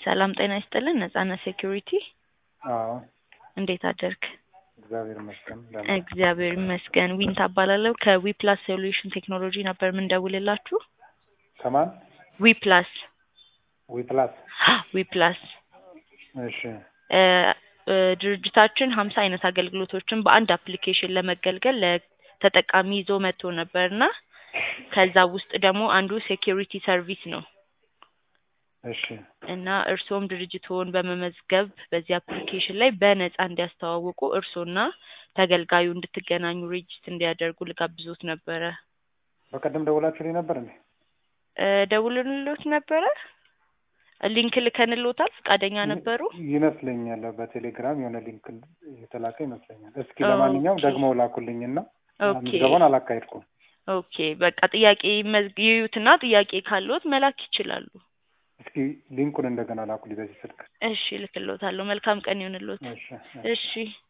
ሰላም ጤና ይስጥልን። ነጻነት ሴኩሪቲ አዎ እንዴት አደርክ? እግዚአብሔር ይመስገን። ደህና እግዚአብሔር ይመስገን። ዊንታ እባላለሁ ከዊፕላስ ሶሉሽን ቴክኖሎጂ ነበር የምንደውልላችሁ። ከማን ዊፕላስ ዊፕላስ? ዊፕላስ እሺ እ እ ድርጅታችን ሀምሳ አይነት አገልግሎቶችን በአንድ አፕሊኬሽን ለመገልገል ለተጠቃሚ ይዞ መጥቶ ነበርና ከዛ ውስጥ ደግሞ አንዱ ሴኪሪቲ ሰርቪስ ነው እሺ እና እርስዎም ድርጅትዎን በመመዝገብ በዚህ አፕሊኬሽን ላይ በነፃ እንዲያስተዋውቁ እርስዎና ተገልጋዩ እንድትገናኙ ሬጅስት እንዲያደርጉ ልጋብዞት ነበረ። በቀደም ደውላችሁልኝ ነበር እንዴ? እ ደውልንሎት ነበረ። ሊንክ ልከንሎታል። ፈቃደኛ ነበሩ? ይመስለኛል በቴሌግራም የሆነ ሊንክ የተላከ ይመስለኛል። እስኪ ኦኬ። ለማንኛውም ደግሞ ላኩልኝና ኦኬ ምዝገባውን አላካሄድኩም። ኦኬ በቃ ጥያቄ መዝግ- ይዩትና ጥያቄ ካለዎት መላክ ይችላሉ። እስኪ ሊንኩን እንደገና ላኩልኝ በዚህ ስልክ። እሺ ልክሎታለሁ። መልካም ቀን ይሁንልዎት። እሺ እሺ